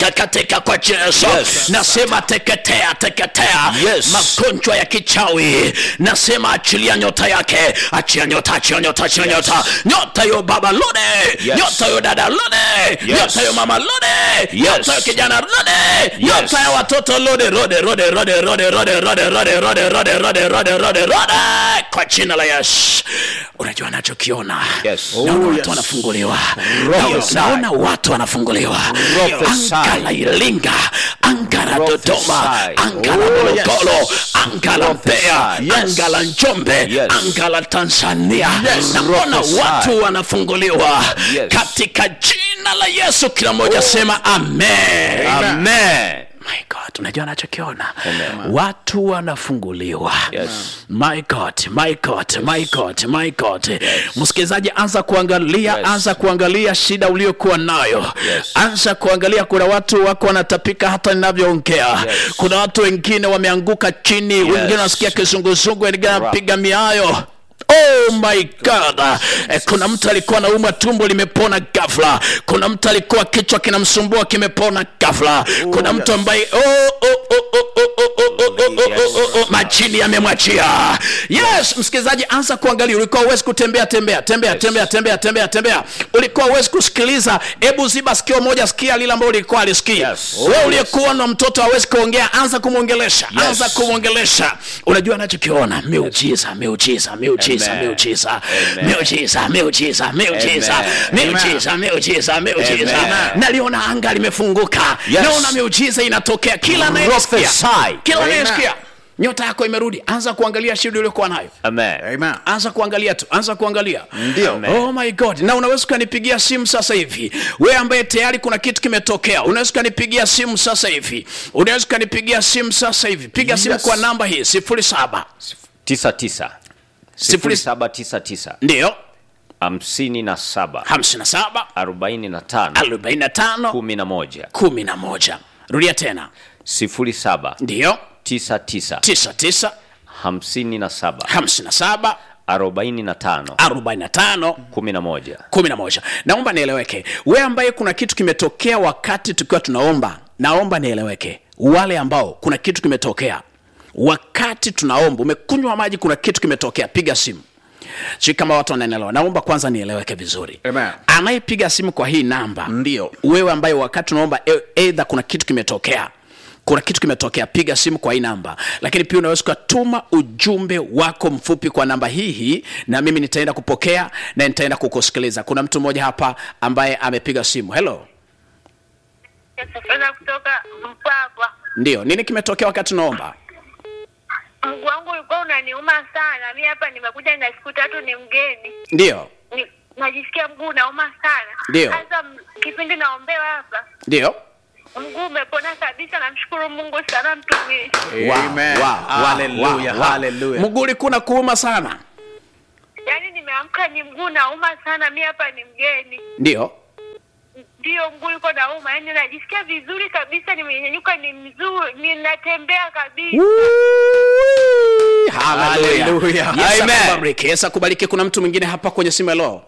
katika kwa jina la Yesu Yes. nasema teketea teketea Yes. magonjwa ya kichawi nasema achilia nyota yake achia nyota achia nyota achia nyota nyota yo baba lode Yes. nyota yo dada lode Yes. nyota yo mama lode Yes. nyota yo kijana lode nyota ya watoto lode rode rode rode rode rode rode rode rode rode rode rode rode rode kwa jina la Yesu unajua anachokiona Yes. naona Oh, watu yes. wanafunguliwa Prophesy. naona watu wanafunguliwa Prophesy. anga la Iringa anga la Prophesy. Dodoma anga la Oh, yes. Morogoro anga la Mbeya Prophesy. Yes. anga la Njombe Yes. anga la Tanzania Yes. naona Prophesy. watu wanafunguliwa Yes. katika jina la Yesu kila mmoja sema amen Amen. my god unajua anachokiona Amen. watu wanafunguliwa Yes. my god my god my god my god msikilizaji anza kuangalia Yes. anza kuangalia shida uliokuwa nayo Yes. anza kuangalia kuna watu wako wanatapika hata ninavyoongea Yes. kuna watu wengine wameanguka chini wengine wanasikia kizunguzungu wengine wanapiga miayo Oh my God. Eh, kuna mtu alikuwa anaumwa tumbo limepona ghafla. Kuna mtu alikuwa kichwa kinamsumbua kimepona ghafla. Kuna mtu ambaye oh, oh, oh, oh, oh, oh, oh, oh, oh, oh, oh, oh, majini yamemwachia. Yes, msikilizaji, anza kuangalia. Ulikuwa uwezi kutembea tembea tembea tembea tembea tembea tembea, ulikuwa uwezi kusikiliza. Hebu ziba sikio moja, sikia lile ambalo ulikuwa alisikia. Yes. Wewe uliyekuwa na mtoto hawezi kuongea, anza kumwongelesha, anza kumwongelesha. Unajua anachokiona miujiza, miujiza, miujiza, Amen. miujiza, Amen. miujiza, miujiza, miujiza, Amen. miujiza, miujiza, miujiza. Amen. Naliona anga limefunguka, Yes. naona miujiza inatokea kila anayesikia, Prophesy. kila Amen. anayesikia. Nyota yako imerudi, anza kuangalia shida uliokuwa nayo Amen. Amen. anza kuangalia tu anza kuangalia Ndio. Amen. oh my god na unaweza ukanipigia simu sasa hivi wewe ambaye tayari kuna kitu kimetokea unaweza ukanipigia simu sasa hivi unaweza ukanipigia simu sasa hivi piga simu Yes. kwa namba hii sifuri saba tisa tisa Sifuri- sifuri saba tisa tisa ndio hamsini na saba hamsini na saba arobaini na tano arobaini na tano kumi na moja kumi na moja rudia tena sifuri saba ndio tisa tisa tisa tisa hamsini na saba hamsini na saba arobaini na tano arobaini na tano kumi na moja kumi na moja naomba nieleweke we ambaye kuna kitu kimetokea wakati tukiwa tunaomba naomba nieleweke wale ambao kuna kitu kimetokea wakati tunaomba umekunywa maji kuna kitu kimetokea piga simu si kama watu wanaelewa naomba kwanza nieleweke vizuri Amen. anayepiga simu kwa hii namba Ndio. wewe ambaye wakati tunaomba e- eidha kuna kitu kimetokea kuna kitu kimetokea piga simu kwa hii namba lakini pia unaweza ukatuma ujumbe wako mfupi kwa namba hii hii na mimi nitaenda kupokea na nitaenda kukusikiliza kuna mtu mmoja hapa ambaye amepiga simu hello Sasa kutoka Mpwapwa, ndio nini kimetokea wakati tunaomba mguu wangu ulikuwa unaniuma sana. Mi hapa nimekuja na siku tatu, ni mgeni ndio ni, najisikia mguu unauma sana. Ndio. Sasa m- kipindi naombewa hapa ndio mguu umepona kabisa, namshukuru Mungu sana mtumishi. Wow, Amen. wow, wow, Hallelujah, wow, wow. hallelujah. mguu ulikuwa na kuuma sana Yaani nimeamka ni mguu nauma sana, mi hapa ni mgeni, ndio ndio mguu uko nauma, yaani najisikia vizuri kabisa, nimenyanyuka, ni mzuri, ninatembea kabisa. Hallelujah. Hallelujah. Yes, Amen. akubariki. Yes, akubariki kuna mtu mwingine hapa kwenye simu hello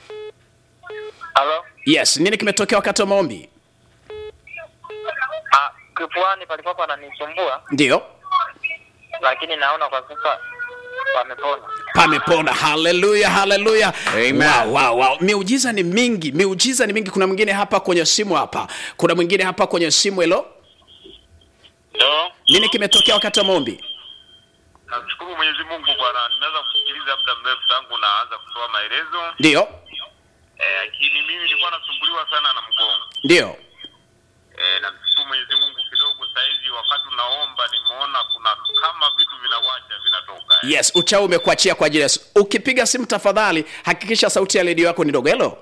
Halo? yes nini kimetokea wakati wa maombi Ah, kifuani palikuwa pananisumbua ndio lakini naona kwa sasa pamepona. pamepona haleluya haleluya Amen. wow, wow, wow. miujiza ni mingi miujiza ni mingi kuna mwingine hapa kwenye simu hapa kuna mwingine hapa kwenye simu helo Ndio. nini kimetokea wakati wa maombi Namshukuru Mwenyezi Mungu bwana, nimeweza kusikiliza muda mrefu tangu naanza kutoa maelezo. ndio Eh, lakini mimi nilikuwa nasumbuliwa sana na mgongo. ndio Eh, namshukuru Mwenyezi Mungu kidogo saizi wakati unaomba nimeona kuna kama vitu vinawacha vinatoka. Eh. yes uchao umekuachia kwa ajili ya Yesu. ukipiga simu tafadhali hakikisha sauti ya redio yako ni dogo helo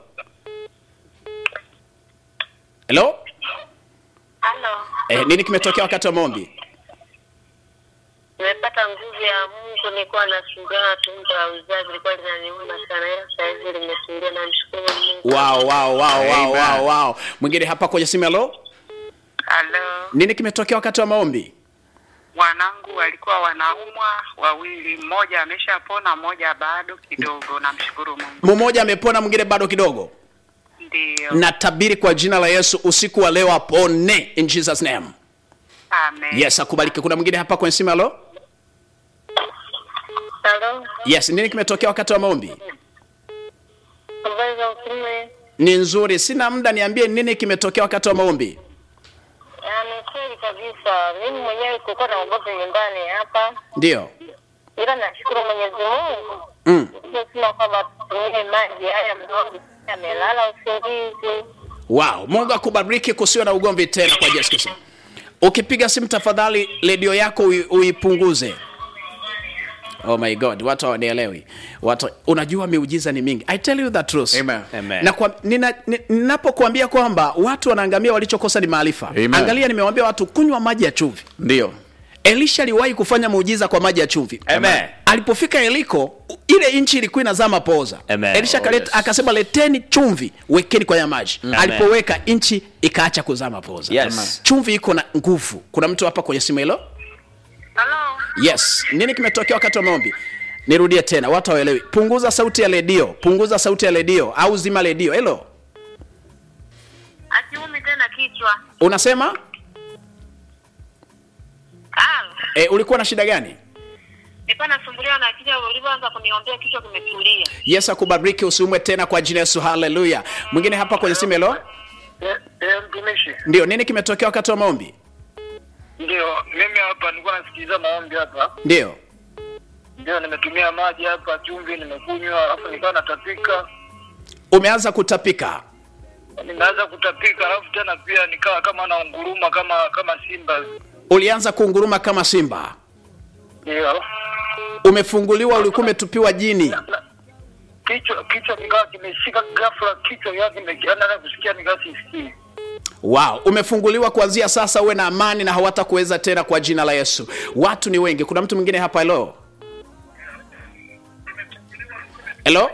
helo Halo, eh, nini kimetokea wakati wa maombi nimepata nguvu ya Mungu. Nilikuwa nasumbuliwa na tumbo la uzazi, lilikuwa linaniuma sana, ila sasa hivi limetulia. Namshukuru Mungu. wow, wow, wow, wow, Amen. wow, wow. mwingine hapa kwenye simu helo Halo, nini kimetokea wakati wa maombi wanangu walikuwa wanaumwa wawili, mmoja ameshapona, mmoja bado kidogo. Namshukuru Mungu. mmoja amepona mwingine bado kidogo Ndio. natabiri kwa jina la yesu usiku wa leo apone in jesus name Amen. yes akubaliki kuna mwingine hapa kwenye simu halo Halo, yes nini kimetokea wakati wa maombi habari za utume? ni nzuri sina muda niambie nini kimetokea wakati wa maombi Ni kweli kabisa, mimi mwenyewe kulikuwa na ugomvi nyumbani hapa, ndio ila nashukuru Mwenyezi Mungu mm. sema kwamba tutumie maji haya mdogo, amelala usingizi. wow mungu akubariki kusiwe na ugomvi tena kwa yesu kristo ukipiga simu tafadhali redio yako ui- uipunguze oh my god watu hawanielewi watu unajua miujiza ni mingi i tell you the truth Amen. Amen. na kwa, nina, ni- ninapokuambia kwamba watu wanaangamia walichokosa ni maarifa Amen. angalia nimewambia watu kunywa maji ya chumvi ndio elisha aliwahi kufanya muujiza kwa maji ya chumvi Amen. alipofika eliko ile nchi ilikuwa inazaa mapoza Amen. elisha Oh, akaleta- yes. akasema leteni chumvi wekeni kwenye maji Amen. alipoweka nchi ikaacha kuzaa mapoza Yes. chumvi iko na nguvu kuna mtu hapa kwenye simu hilo Halo. yes nini kimetokea wakati wa maombi nirudie tena watu hawaelewi punguza sauti ya redio punguza sauti ya redio au zima redio helo Akiumi tena kichwa. unasema Halo. e, ulikuwa na shida gani Nilikuwa nasumbuliwa na kichwa ulivyoanza kuniombea kichwa kimetulia. yesu akubariki usiumwe tena kwa jina yesu haleluya mwingine hapa kwenye simu hilo Eh, mtumishi, ndio nini kimetokea wakati wa maombi ndio mimi hapa nilikuwa nasikiliza maombi hapa, ndio ndio nimetumia maji hapa, chumvi nimekunywa, alafu nikawa natapika, umeanza kutapika nimeanza kutapika, alafu tena pia nikawa kama naunguruma kama kama simba, ulianza kunguruma kama simba ndio umefunguliwa ulikuwa umetupiwa jini Na- kichwa kichwa kikawa kimeshika ghafla, kichwa kikawa kimekiana kusikia nikawa sisikii. wow umefunguliwa kuanzia sasa uwe na amani na hawatakuweza tena kwa jina la yesu watu ni wengi kuna mtu mwingine hapa helo helo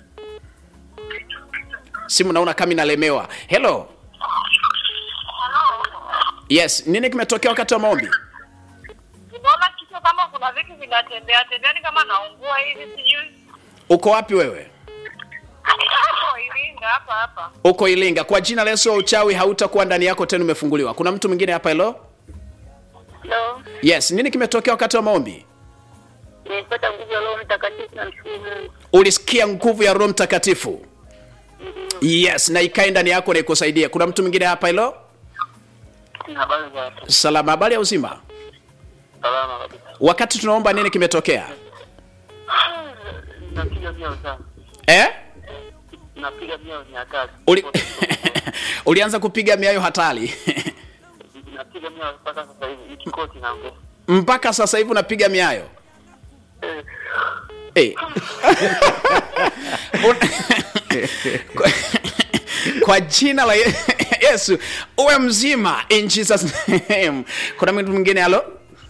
simu naona kama inalemewa helo yes nini kimetokea wakati wa maombi Unaona kichwa kama kuna vitu vinatembea tembea ni kama naungua hivi sijui. uko wapi wewe Hapo Iringa hapa hapa. uko ilinga kwa jina la yesu wa uchawi hautakuwa ndani yako tena umefunguliwa kuna mtu mwingine hapa helo Halo, yes nini kimetokea wakati wa maombi nimepata nguvu ya Roho Mtakatifu na mshukuru Mungu. ulisikia nguvu ya roho mtakatifu yes na ikae ndani yako na ikusaidie kuna mtu mwingine hapa hilo Habari za hapo? salama habari ya uzima Salama kabisa. wakati tunaomba nini kimetokea Napiga miao sana, eh? napiga miao ni hatari, Uli... ulianza kupiga miayo hatari napiga miao mpaka sasa hivi, hiki koti naongea mpaka sasa hivi unapiga miayo hey. kwa, kwa jina la Ye- yesu uwe mzima in jesus name kuna mtu mwingine halo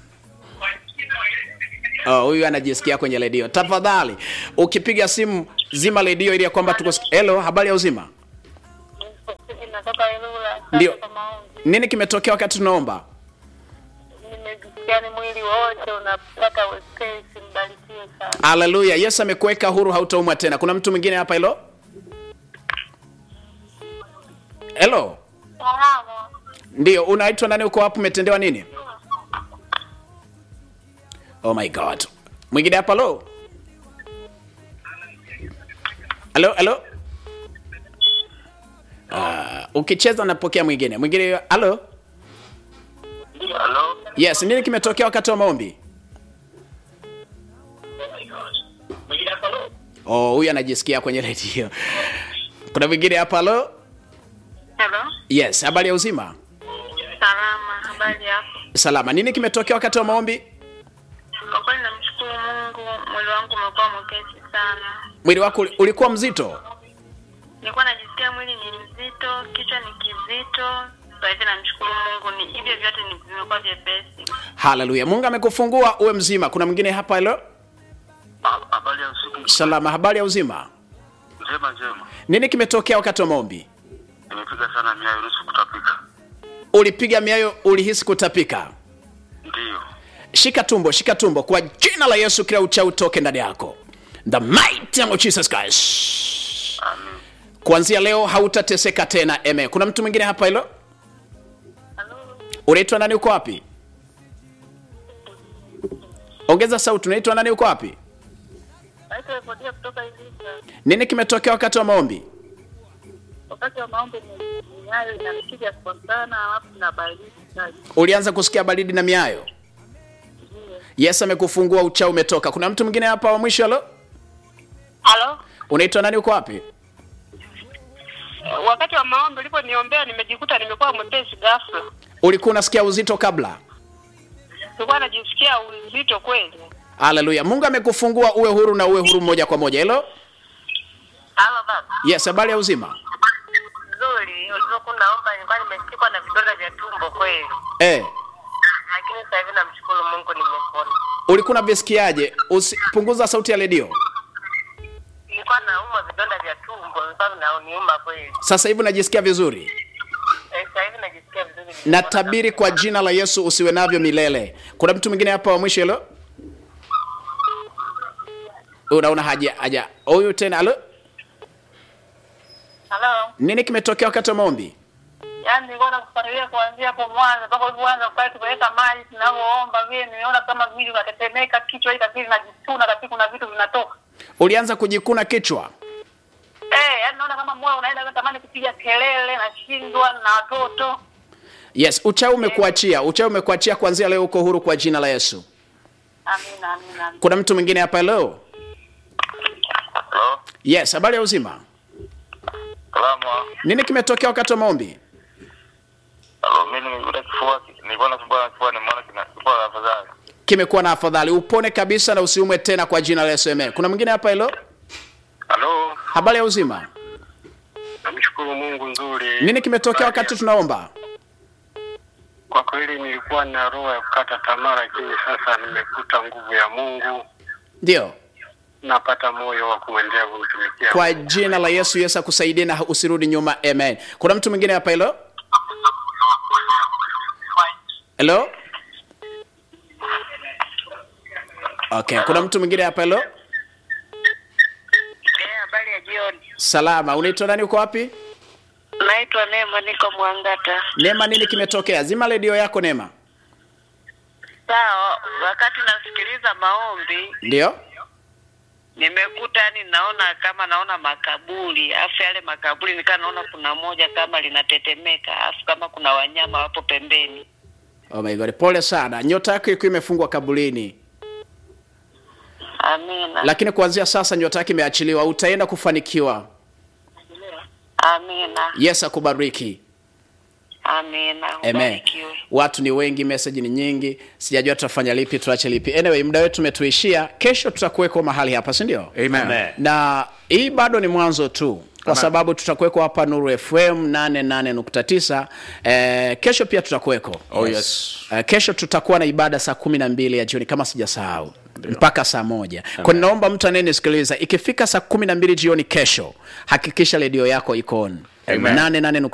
Oh, huyu anajisikia kwenye redio tafadhali ukipiga simu zima redio ili ya kwamba tuko helo habari ya uzima Natoka Ilula. Ndio. Sasa kwa maombi. nini kimetokea wakati tunaomba Nimejisikia ni mwili wote unapata wepesi, mbarikiwe sana. haleluya yesu amekuweka huru hautaumwa tena kuna mtu mwingine hapa hilo helo Salama. ndio unaitwa nani uko hapo umetendewa nini oh my god mwingine hapa lo halo halo uh, ukicheza napokea mwingine mwingine halo Halo, yes nini kimetokea wakati wa maombi oh huyu anajisikia kwenye redio kuna mwingine hapa halo Hello. yes habari ya uzima Salama. Habari yako? salama nini kimetokea wakati wa maombi Kwa kweli namshukuru Mungu, mwili wangu umekuwa mwepesi sana. mwili wako uli- ulikuwa mzito Nilikuwa najisikia mwili ni mzito, kichwa ni kizito. Sasa hivi namshukuru Mungu, ni hivyo vyote ni vimekuwa vyepesi. haleluya mungu amekufungua uwe mzima kuna mwingine hapa hilo habari ya usiku salama habari ya uzima njema njema. nini kimetokea wakati wa maombi Nimepiga sana miayo nusu kutapika, ulipiga miayo ulihisi kutapika ndiyo shika tumbo shika tumbo kwa jina la yesu kila uchawi utoke ndani yako the mighty name of jesus christ amen. kuanzia leo hautateseka tena eme kuna mtu mwingine hapa hilo unaitwa nani uko wapi ongeza sauti unaitwa nani uko wapi Naitwa Evodia kutoka Iringa. nini kimetokea wakati wa maombi Wakati wa maombi ni nyayo inanipiga kwa sana, alafu na baridi kali. ulianza kusikia baridi na miayo yes amekufungua uchao umetoka kuna mtu mwingine hapa wa mwisho halo Halo, unaitwa nani uko wapi wakati wa maombi uliponiombea nimejikuta nimekuwa mwepesi ghafla. ulikuwa unasikia uzito kabla Nilikuwa najisikia uzito kweli. haleluya mungu amekufungua uwe huru na uwe huru moja kwa moja hilo Halo baba. yes habari ya uzima Nzuri, ulivyokuwa naomba nilikuwa nimeshikwa na vidonda vya tumbo kweli. eh, Lakini sasa hivi namshukuru Mungu nimepona. ulikuwa unavisikiaje Usi, punguza sauti ya redio Nilikuwa naumwa vidonda vya tumbo, nilikuwa vinauniuma kweli. sasa hivi unajisikia vizuri Eh, Sasa hivi najisikia vizuri. natabiri kwa jina la yesu usiwe navyo milele kuna mtu mwingine hapa wa mwisho hilo unaona haja haja huyu tena halo Halo. nini kimetokea wakati wa maombi Yaani nilikuwa nakufuatilia kuanzia hapo mwanzo mpaka ulipoanza pale tukaweka maji tunavyoomba vile nimeona kama mwili unatetemeka, kichwa hii kabisa najisuna kabisa kuna vitu vinatoka. ulianza kujikuna kichwa Eh, yaani naona kama moyo unaenda natamani kupiga kelele, nashindwa na watoto. yes uchao umekuachia uchao umekuachia kuanzia leo uko huru kwa jina la yesu Amina, amina. amina. kuna mtu mwingine hapa leo Halo, yes habari ya uzima salama. nini kimetokea wakati wa maombi Halo, mimi nimekuta kifua, nilikuwa nasumbua na kifua, nimeona kina kifua la afadhali. kimekuwa na afadhali upone kabisa na usiumwe tena kwa jina la yesu amen kuna mwingine hapa hilo Halo, habari ya uzima namshukuru Mungu nzuri. nini kimetokea wakati tunaomba Kwa kweli nilikuwa na roho ya kukata tamaa, lakini sasa nimekuta nguvu ya Mungu, ndio napata moyo wa kuendelea kumtumikia. kwa jina la yesu yesu akusaidie na usirudi nyuma amen kuna mtu mwingine hapa hilo helo okay kuna mtu mwingine hapa hilo Eh, habari ya jioni. salama unaitwa nani uko wapi Naitwa Neema, niko Mwangata. neema nini kimetokea zima redio yako neema Sawa, wakati nasikiliza maombi ndio nimekuta yani naona kama naona makaburi alafu yale makaburi nikaa naona kuna moja kama linatetemeka alafu kama kuna wanyama wapo pembeni oh my God. pole sana nyota yako ilikuwa imefungwa kabulini amina lakini kuanzia sasa nyota yake imeachiliwa utaenda kufanikiwa amina yesu akubariki amina Amen. ubarikiwe Watu ni wengi, message ni nyingi, sijajua tutafanya lipi, tuache lipi. Anyway, muda wetu umetuishia. Kesho tutakuweko mahali hapa, si ndio? Amen. Amen. Na hii bado ni mwanzo tu, kwa Amen. sababu tutakuweko hapa Nuru FM 88.9. Eh, kesho pia tutakuweko. Oh, yes. Eh, kesho tutakuwa na ibada saa kumi na mbili ya jioni kama sijasahau mpaka saa moja kwa ninaomba mtu anayenisikiliza ikifika saa kumi na mbili jioni kesho hakikisha redio yako iko on Amen. nane nane